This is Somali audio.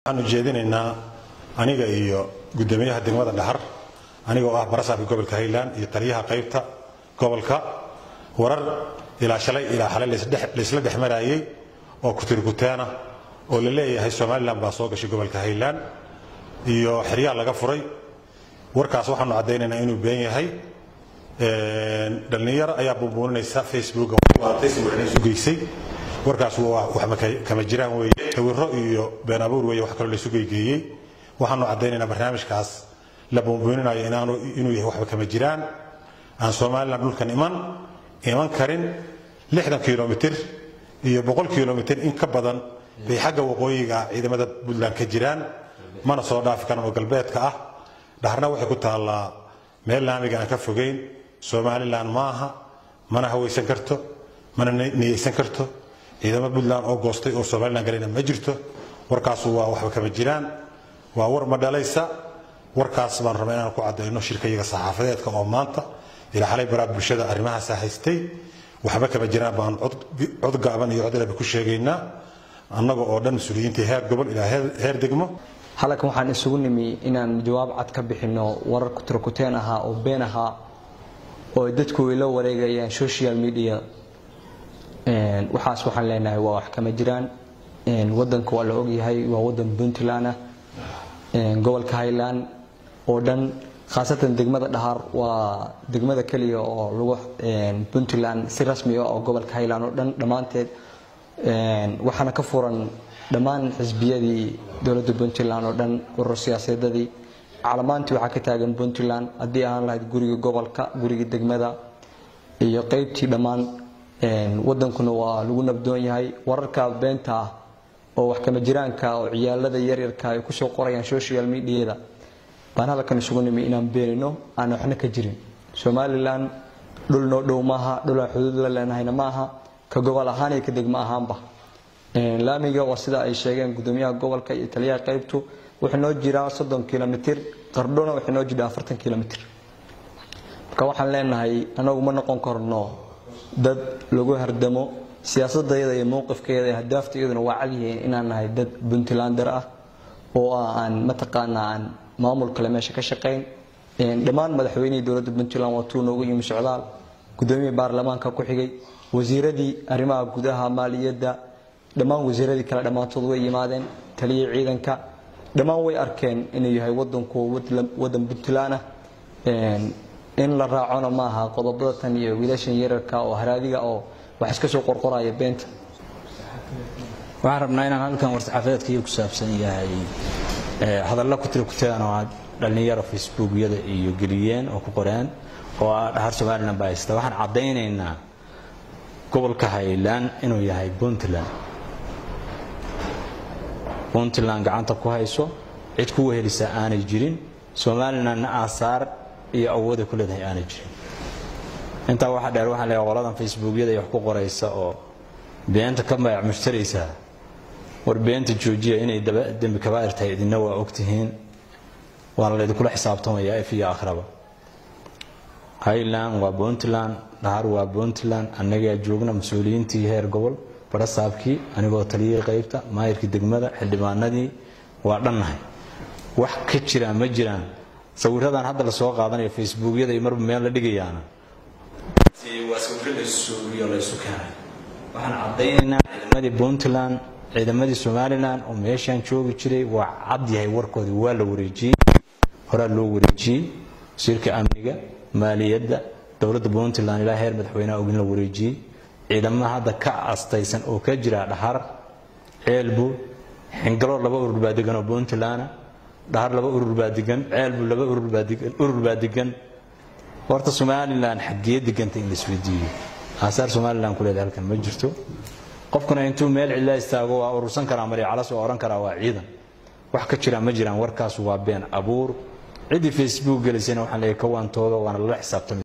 waxaanu jeedinaynaa aniga iyo gudoomiyaha degmada dhaxar aniga oo ah barasaabka gobolka highland iyo taliyaha qaybta gobolka warar ilaa shalay ilaa xalay laysla dhex marayay oo kutirikuteena oo la leeyahay somalilan baa soo gashay gobolka highland iyo xeryaha laga furay warkaas waxaanu caddaynaynaa inuu been yahay dhallinyaro ayaa buunbuuninaysa facebooka isu geysay warkaas wax kama jiraan weeye sawiro iyo been abuur weeye wax kaloo laysu geygeeyey waxaanu caddaynaynaa barnaamijkaas la buunbuuninayo inaanu inuu yahay waxba kama jiraan aan somalilan dhulkan iman iman karin lixdan kilomitir iyo boqol kilomitir in ka badan bay xagga waqooyiga ciidamada puntland ka jiraan mana soo dhaafi karan oo galbeedka ah dhaharna waxay ku taallaa meel laamiga aan ka fogeyn somalilan maaha mana hawaysan karto mana niyeysan karto ciidamo puntland oo goostay oo somalilan galayna ma jirto warkaasu waa waxba kama jiraan waa war ma dhalaysa warkaas baan rabaa inaan ku caddayno shirkayaga saxaafadeedka oo maanta ilaa xalay baraad bulshada arrimahaasa haystay waxba kama jiraan baan cod gaaban iyo cod ilaba ku sheegaynaa annaga oo dhan mas-uuliyiintii heer gobol ilaa heer degmo halkan waxaan isugu nimi inaan jawaab cad ka bixinno warar kutirkuteen ahaa oo been ahaa oo dadku ay la wareegayaan social media waxaas waxaan leenahay waa wax kama jiraan wadanka waa la ogyahay waa wadan puntland ah gobolka highland oo dhan khaasatan degmada dhahar waa degmada keliya oo lagu puntland si rasmi ah oo gobolka highland oo dhan dhammaanteed waxaana ka furan dhammaan xisbiyadii dowladda puntland oo dhan urur siyaasadeedadii calamaantii waxaa ka taagan puntland haddii ahaan lahayd guriga gobolka guriga degmada iyo qeybtii dhammaan wadankuna waa lagu nabdoon yahay wararka beenta ah oo wax kama jiraanka oo ciyaalada yaryarka ay kusoo qorayaan social mediada baan halkan isugu nimi inaan beenino aan waxna ka jirin somalilan dhul noo dhow maaha dhulaan xuduud la leenahayna maaha ka gobol ahaan iyo ka degmo ahaanba laamiga waa sida ay sheegeen gudoomiyaha gobolka iyo taliyaha qaybtu wuxuu noo jiraa soddon kilomitir qardhona wuxuu noo jiraa afartan kilomitir marka waxaan leenahay anagu ma noqon karno dad lagu hardamo siyaasadayada iyo mowqifkeeda iyo hadaafta iyaduna waa cadyihiin inaan nahay dad puntlander ah oo aan mataqaanaa aan maamul kale meesha ka shaqayn dhammaan madaxweynihii dowladda puntland waa tuu noogu yimi socdaal gudoomiya baarlamaanka ku xigay wasiiradii arrimaha gudaha maaliyadda dhammaan wasiiradii kale dhammaantood way yimaadeen taliya ciidanka dhammaan way arkeen inuu yahay wadanku wadan puntland ah in la raacona maaha qodobada tan iyo wiilashan yararka oo haraadiga oo wax iska soo qorqoraya beenta waxaan rabnaa inaan halkan war-saxaafadeedkaiyo ku saabsan yahay hadalla kutirkuteen oo aad dhallinyaro facebookyada iyo geliyeen oo ku qoreen oo ah dhahar somalilan baa haysta waxaan caddaynaynaa gobolka highland inuu yahay puntland puntland gacanta ku hayso cid ku wehelisa aanay jirin somalilandna aasaar iyo awooday ku leedahay aanay jirin intaa waxaa dheer waxaan leeyahay qoladan facebookyada wax ku qoraysa oo beenta ka magac mushtaraysaa war beenta joojiya inay dembi kabaa'ir tahay idinna waa ogtihiin waana laydinkula xisaabtamayaa if iyo akhraba highland waa puntland dhahar waa puntland annagaa joogna mas-uuliyiintii heer gobol barasaabkii anigoo taliyihii qaybta maayirkii degmada xildhibaanadii waa dhannahay wax ka jiraan ma jiraan sawiradan hadda lasoo qaadanayo facebookyada marba meel la dhigayaana waa sawiro laysuugiyo laysu keenay waxaan caddaynaynaa ciidamadii puntland ciidamadii somalilan oo meeshaan joogi jiray waa cad yahay warkoodii waa la wareejiyey horaa loo wareejiyey wasiirka amniga maaliyadda dowladda puntland ilaa heer madaxweyneha ogin la wareejiyey ciidamada hadda ka astaysan oo ka jira dhahar ceelbu xingalo laba urur baa degan oo puntland dhahar laba urur baa degan ceelbu laba urur baa degan horta somalilan xaggee deganta in laisweydiiyo aasaar somalilan ku leedahay halkan ma jirto qofkuna intuu meel cidla istaago waa urursan karaa marya calas waa ohan karaa waa ciidan wax ka jira ma jiraan warkaas waa been abuur ciddii facebook gelaysayna waxaan leeyahay kawaantooda waana lala xisaabtamay